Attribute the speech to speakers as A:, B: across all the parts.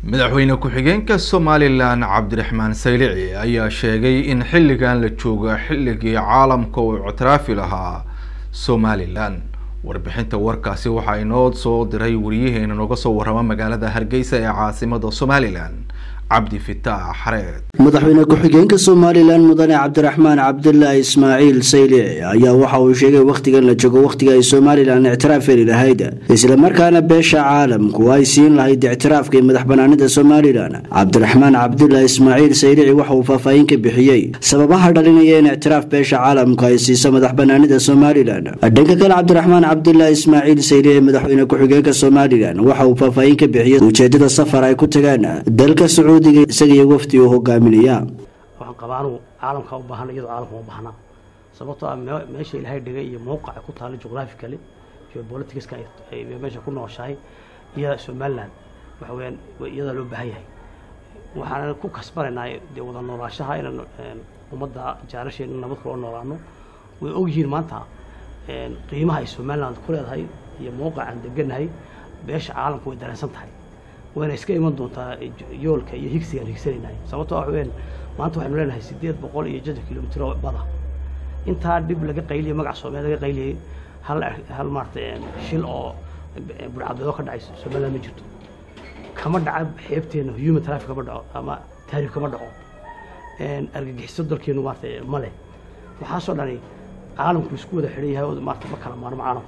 A: madaxweyne ku-xigeenka somalilan cabdiraxmaan saylici ayaa sheegay in xilligan la jooga xilligii caalamka uu ictiraafi lahaa somalilan warbixinta warkaasi waxaa inoo soo diray wariyaheena nooga soo warrama magaalada hargeysa ee caasimada somalilan cabdi fitaax xareed
B: madaxweyne ku-xigeenka somalilan mudane cabdiraxmaan cabdilaahi ismaaciil saylici ayaa waxa uu sheegay wakhtigan la joogo wakhtiga ay somalilan ictiraaf heli lahayd islamarkaana beesha caalamku ay siin lahayd ictiraafka madax banaanida somalilan cabdiraxmaan cabdilaahi ismaaciil saylici waxa uu faahfaahin ka bixiyey sababaha dhalinaya in ictiraaf beesha caalamku ay siiso madax banaanida somalilan dhanka kale cabdiraxmaan cabdilaahi ismaaciil saylici madaxweyne ku-xigeenka somalilan waxa uu faahfaahin ka bixiyey ujeedada safar ay ku tagaan dalka isagiyo wafdi uu hogaaminaya
C: waxaan qabaa anugu caalamka u baahana iyadoo caalamka u baahna sababtoo ah meesha ilaahay dhigay iyo mowqaca ku taala geographically geopoliticska ay meesha ku nooshahay iyo somaliland waxa weyaan iyadaa loo baahan yahay waxaan ku kasbanaynaa dee wada noolaashaha inaan ummadda jaalasheena nabad kula noolaano way ogyihiin maanta qiimaha ay somaliland ku leedahay iyo mowqacaan deganahay beesha caalamka way dareensan tahay wayna iska iman doontaa yoolka iyo higsigaan higsanaynahay sababtoo ah ween maanta waxaynu leenahay siddeed boqol iyo jadar kilomitro bada intaa dhib laga qayliyay magaca soomaaliya laga qayliyay hal hal maarata shil oo burcadbeedo ka dhacay somaliland ma jirto kama dhaca xeebteena human traffic kama dhaco ama taariif kama dhaco argagixiso dalkeenu maarata ma leh waxaasoo dhani caalamku isku wada xidhan yahay oo maarata ma kala maarmo caalamku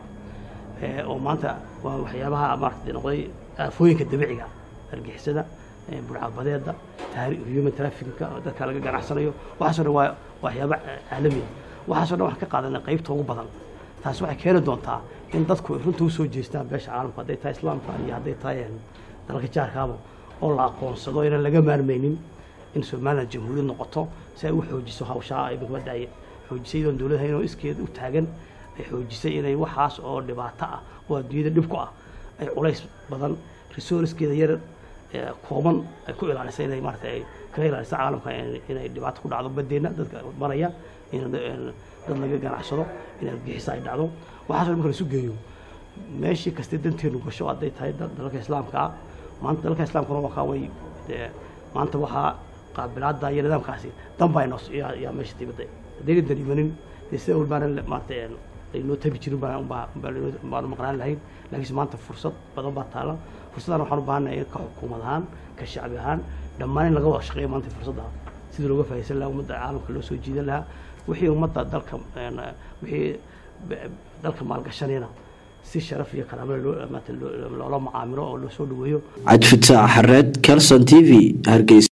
C: oo maanta waa waxyaabaha maarata noqday aafooyinka dabiiciga argixisada burcadbadeeda human trafficka dadka laga ganacsanayo waxaaso dhan waa waxyaaba caalamiya waxaaso dhan waxaan ka qaadanay qaybta ugu badan taasi waxay keeni doontaa in dadku runta usoo jeestaan beesha caalamka hadday tahay islaamka iyo hadday tahay dalalka jaarkaaba oo la aqoonsado inaan laga maarmaynin in somaliland jamhuuriyad noqoto si ay u xoojiso hawshaa ay mikmadda ay xoojisay iyadoon dowlad haynoo iskeed u taagan ay xoojisay inay waxaas oo dhibaato ah oo adduunyada dhib ku ah ay culays badan resourcekeeda yar kooban ay ku ilaalisay inay maarata ay kaga ilaaliso caalamka inay dhibaato ku dhacdo badeena dadka maraya in dad laga ganacsado in argixisa ay dhacdo waxaaso marka laisu geeyo meeshii kastay danteenu gasho hadday tahay dalalka islaamka ah maanta dalalka islaamkuna wakaa way maanta waxaa qaabilaada iyo nidaamkaasi danbaa inoo yaa meesha dibadda haddayna daniimanin dee sida walbaana maarata aynoo tabi jirin baanu maqnaan lahayn laakiinse maanta fursad badan baa taala fursaddan waxaan u baahannahay ka xukuumad ahaan ka shacbi ahaan dhammaan in laga wada shaqeeyo maanta fursadda sidii looga faahaysan lahaa ummadda caalamka loo soo jiidan lahaa wixii ummadda dalka wixii dalka maalgashanayna si sharaf iyo karaamada loola macaamilo oo loo soo dhaweeyo
B: cabdifitaax xareed calson t v hargeysa